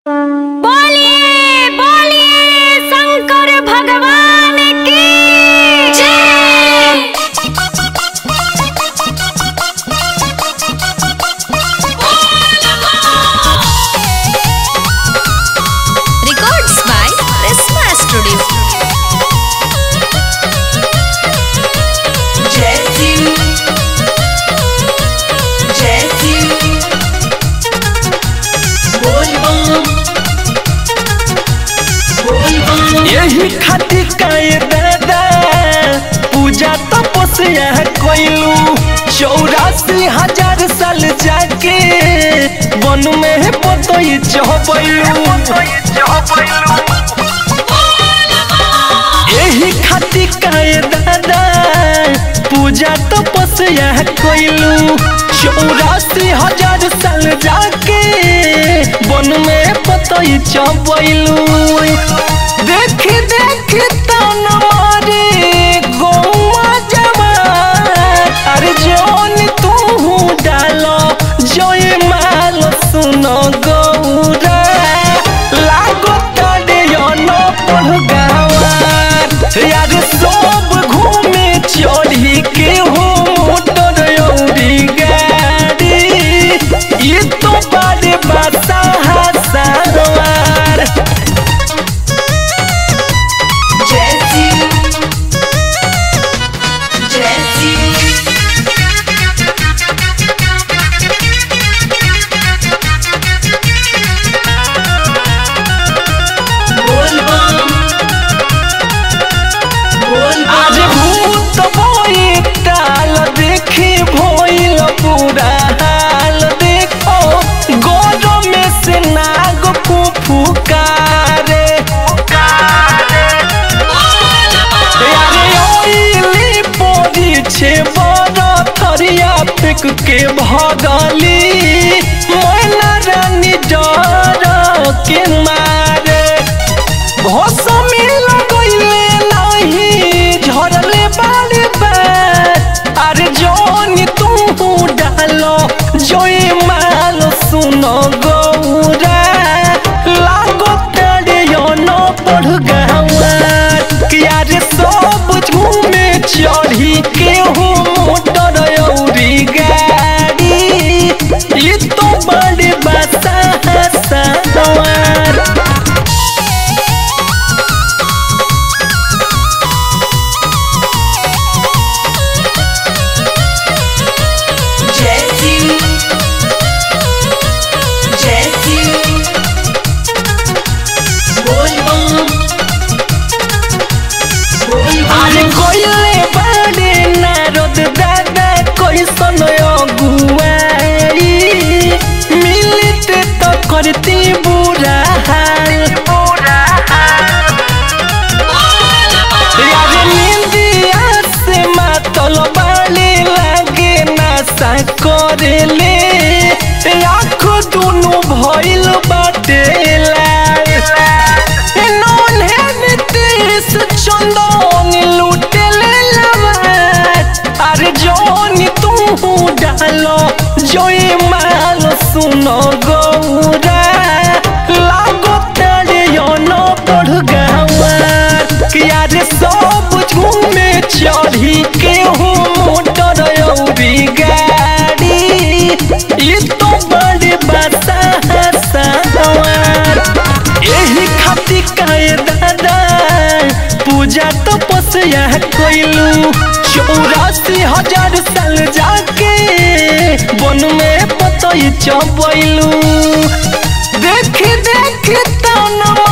बोलिए बोलिए शंकर भगवान की जय Records by Prisma Studio. Jesse Jesse बोल बम बोल बम यही खातिर काए दादा पूजा तपस्या कइलू चौरासी हजार साल जाके वन में बतई चहबैलू यही खातिर काए दादा पूजा तपस्या कइलू चौरासी हजार साल जाके वन में बतई चहबैलू देख देख तन मारे गौवा जवान अरे जौन तू डालो जोए माल सुन गौरा लागो तड़े न पढ़ गावार यार सब घूमे चढ़ी के हो मोटर औरी गाड़ी ये तो बड़े बासा हसार Jesse Jesse बोल बम बोल आज बम भूत बोई टाल देखी भोइल पूरा हाल देखो गोदो में से नाग फुफुकारे अरे ओइली पोरी छे बड़ थरिया फेंक के भगली मैना रानी डर के मारे भोसमी लगैले नाही झरले बारे बार अरे जोनी तू डालो जोई माल सुन गौरा लागो तड़े न पढ़ गवार कि यार सब झूमे चढ़ी के हो मोटर औरी गाड़ी ये तो बड़े बासा सवार Jesse Jesse बोल बम बोल अरे बम कोइले बड़े नारद दादा कैसन अगुआई मिलते तो करती बुरा हाल यारे निंदिया से मातल बाले लागे नासा करेले आँख दुनु भइल बाटे लाल नॉन है नीतीश चंदन लुटेले लवाट अरे जोनी तू डालो जोई माल सुन गौरा लागो तड़े न पढ़ गवार कि यार सब झूमे चढ़ी के हो मोटर औरी गाड़ी ये तो बड़े बासा सवार यही खातिर काए दादा पूजा तपस्या कइलू चौरासी हजार साल जाके वन में पतई चबैलू देख देख तन